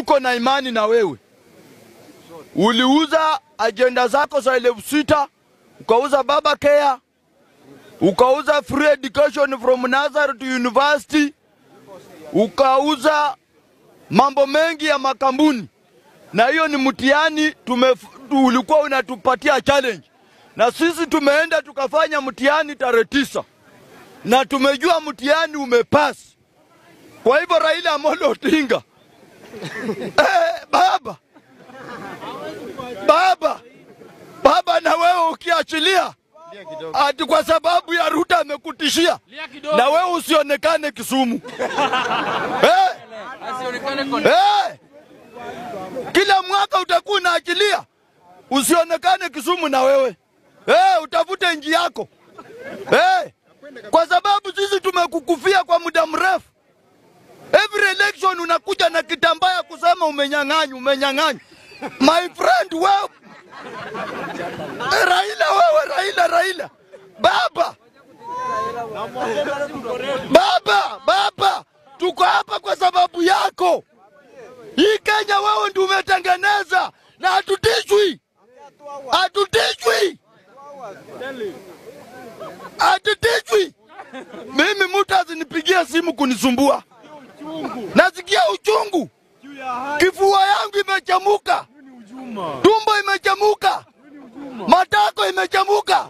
tuko na imani na wewe. Uliuza ajenda zako za elfu sita ukauza baba care, ukauza free education from Nazareth to university, ukauza mambo mengi ya makambuni, na hiyo ni mtihani tume, ulikuwa unatupatia challenge, na sisi tumeenda tukafanya mtihani tarehe tisa na tumejua mtihani umepasi. Kwa hivyo Raila Amolo Odinga eh, baba baba baba, na wewe ukiachilia ati kwa sababu ya Ruto amekutishia, na wewe usionekane Kisumu eh, eh, kila mwaka utakuwa unaachilia, usionekane Kisumu na wewe eh, utafute nji yako eh, kwa sababu sisi tumekukufia kwa muda mrefu. Every election unakuja na kitambaa ya kusema umenyang'anywa, umenyang'anywa. My friend wewe Raila, wewe Raila, Raila baba, baba, baba, tuko hapa kwa sababu yako. Hii Kenya wewe ndio umetengeneza, na hatutishwi, hatutishwi, hatutishwi. Mimi mtu azinipigia simu kunisumbua, nasikia uchungu, kifua yangu imechamuka, tumbo imechamuka, matako imechamuka,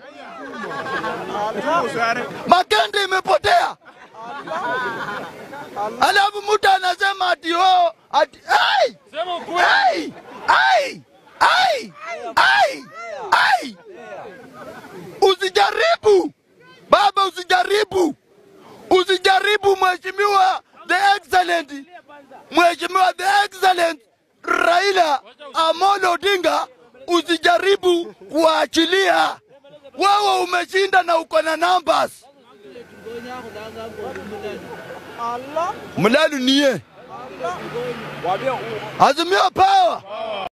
makende imepotea, alafu mtu anasema ati oh, ati ai, ai, ai, ai, ai, ai. Usijaribu baba, usijaribu, usijaribu mheshimiwa the excellent, mheshimiwa the excellent Raila Amolo Odinga, usijaribu kuachilia. Wewe umeshinda na uko na numbers. Mlalu niye Azimio power.